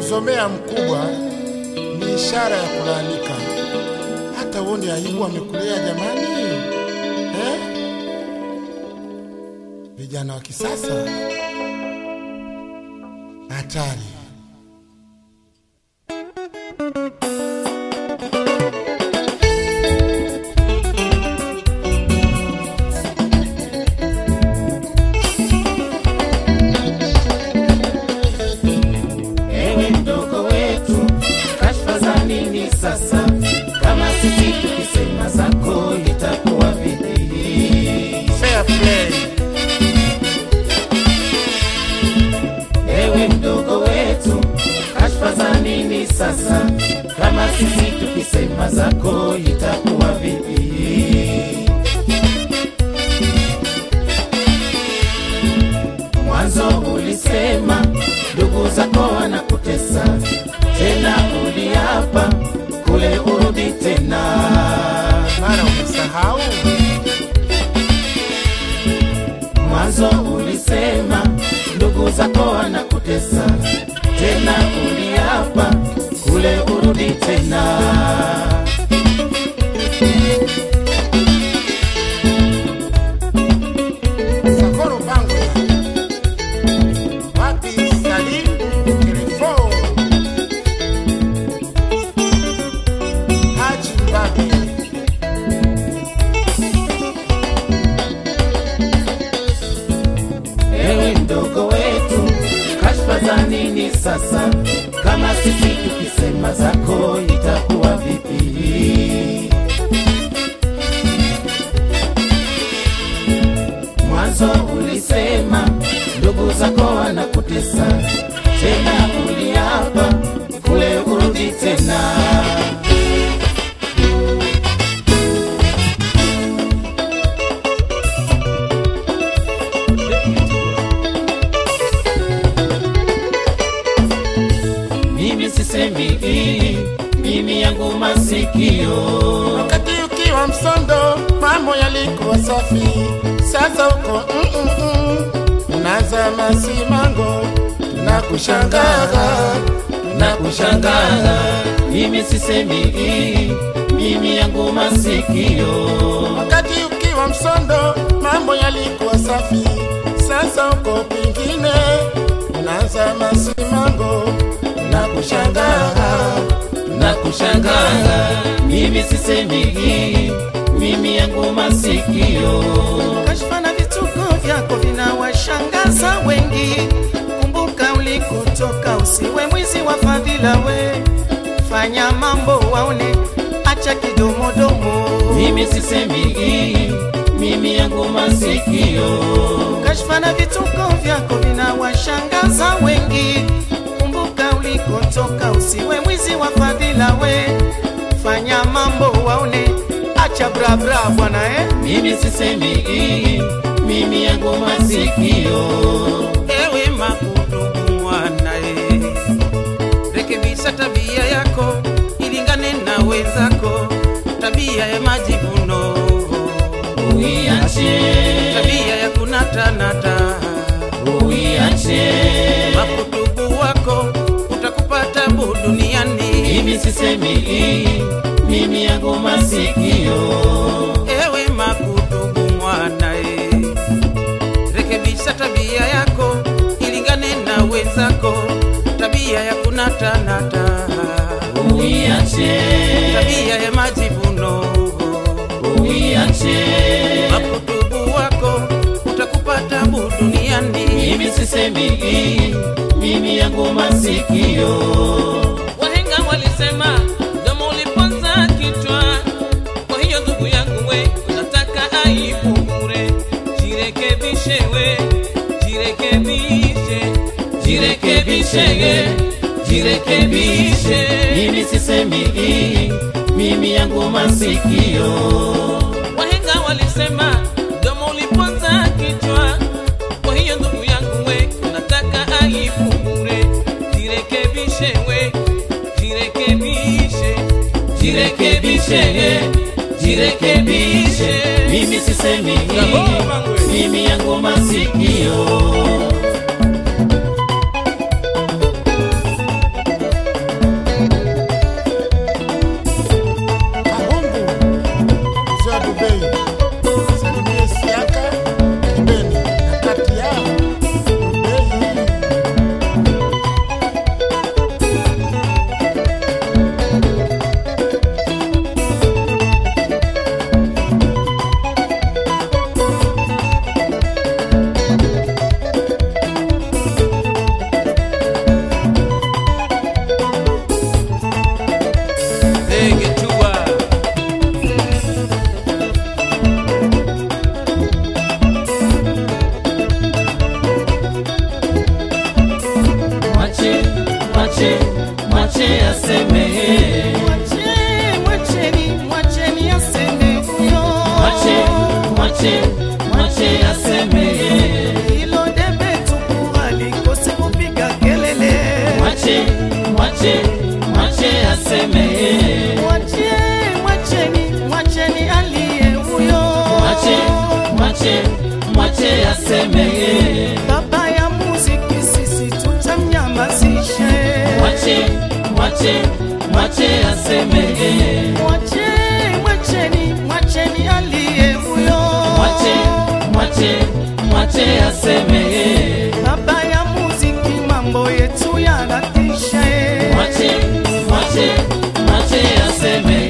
Kumzomea mkubwa ni ishara ya kulaanika. Hata uone aibu amekulea jamani, eh? Vijana wa kisasa hatari. Ewe mdogo wetu, kashfa za nini sasa? Kama sisi tukisema zako itakuwa vipi? Fair play. Ewe mdogo wetu, kashfa za nini sasa? Kama sisi tukisema zako itakuwa vipi? Mwanzo ulisema ndugu zako wanakutesa, tena uliapa kule urudi tena. Mara umesahau Mwanzo ulisema ndugu zako wanakutesa, tena uliapa kule urudi tena. Sakoro Bangwe, wapi Salim Kirifo, Haji Mbabe, Ewe mdogo wetu, kashfa za nini sasa? Kama sisi tukisema zako itakuwa vipi? Mwanzo ulisema ndugu zako wanakutesa, tena uliapa kule urudi tena. Mimi sisemi hii, mimi yangu masikio wakati ukiwa msondo mambo yalikuwa safi, sasa uko mm -mm -mm. unazama simango na kushangaa na kushangaa. Mimi sisemi hii, mimi yangu masikio wakati ukiwa msondo mambo yalikuwa safi, sasa uko kwingine unazama simango na kushangaa na kushangaa. Mimi sisemi hii, mimi yangu masikio Kashfa na vituko vyako vinawashangaza wengi. Kumbuka ulikotoka, usiwe mwizi wa fadhila we. Fanya mambo waone, acha kidomodomo. mimi sisemi hii, mimi yangu masikio Kashfa na vituko vyako vinawashangaza wengi. Kumbuka ulikotoka, usiwe mwizi wa fadhila we. Fanya mambo waone, acha bra bra bwana eh. mimi sisemi hii, mimi yangu masikio Ewe makudugu mwanae, rekebisha tabia yako ilingane na wenzako, tabia ya majivuno, uiache, tabia ya kunatanata. uiache Makudugu wako utakupa tabu duniani. mimi sisemi hii, mimi yangu masikio Ewe makudugu mwanae, rekebisha tabia yako ilingane na wenzako, tabia ya kunatanata, uiache, tabia ya majivuno uiache makutubu wako utakupa tabu duniani. mimi sisemi hii, mimi yangu masikio Wahenga walisema domo uliponza kichwa. Kwa hiyo ndugu yangu we, unataka aibu bure. Jirekebishe we, jirekebishe, jirekebishe, jirekebishe, mimi sisemi hii, mimi yangu masikio Wahenga walisema domo uliponza kichwa. Kwa hiyo ndugu yangu we, unataka aibu bure. Jirekebishe we, jirekebishe, jirekebishe, jirekebishe, mimi sisemi hii, mimi yangu masikio aseme baba ya muziki sisi tutamnyamazishe mwache mwache mwache aseme mwache mwacheni mwacheni aliye huyo mwache mwache mwache aseme baba ya muziki mambo yetu yanatisha eh. mwache mwache mwache aseme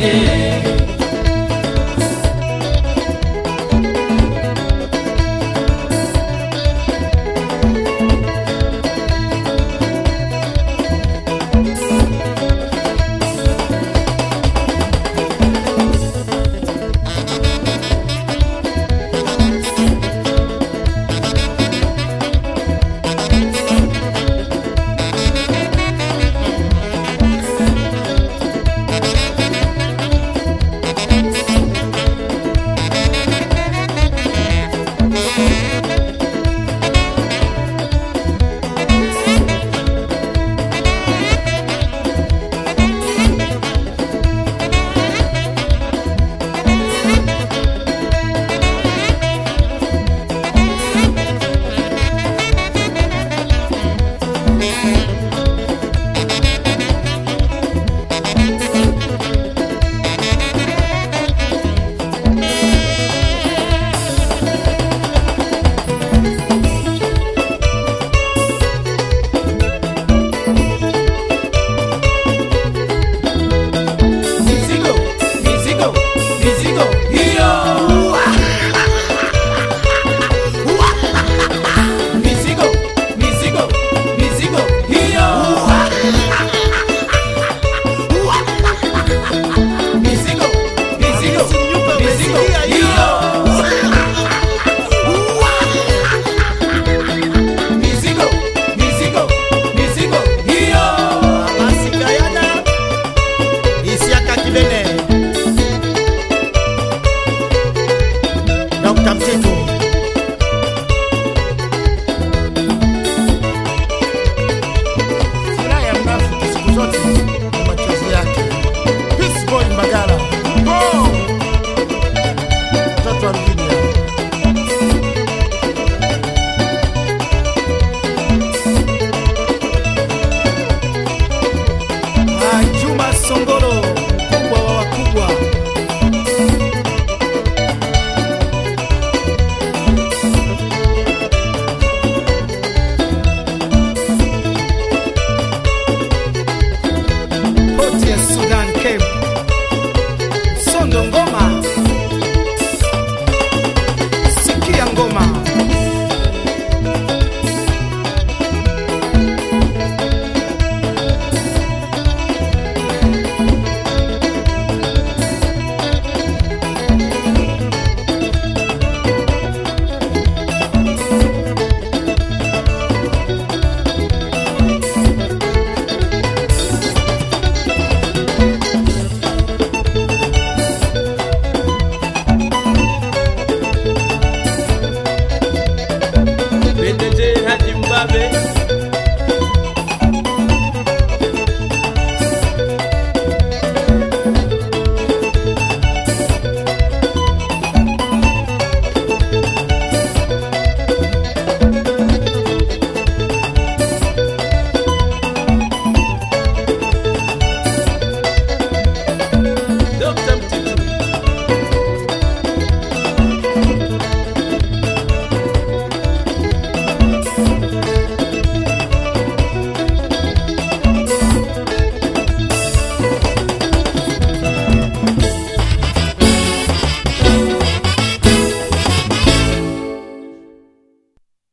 mizigo mizigo mizigo hiyo mizigo mizigo mizigo hiyo mizigo mizigo mizigo hiyo mizigo mizigo mizigo hiyo masikayana isiaka kibene dr mtetu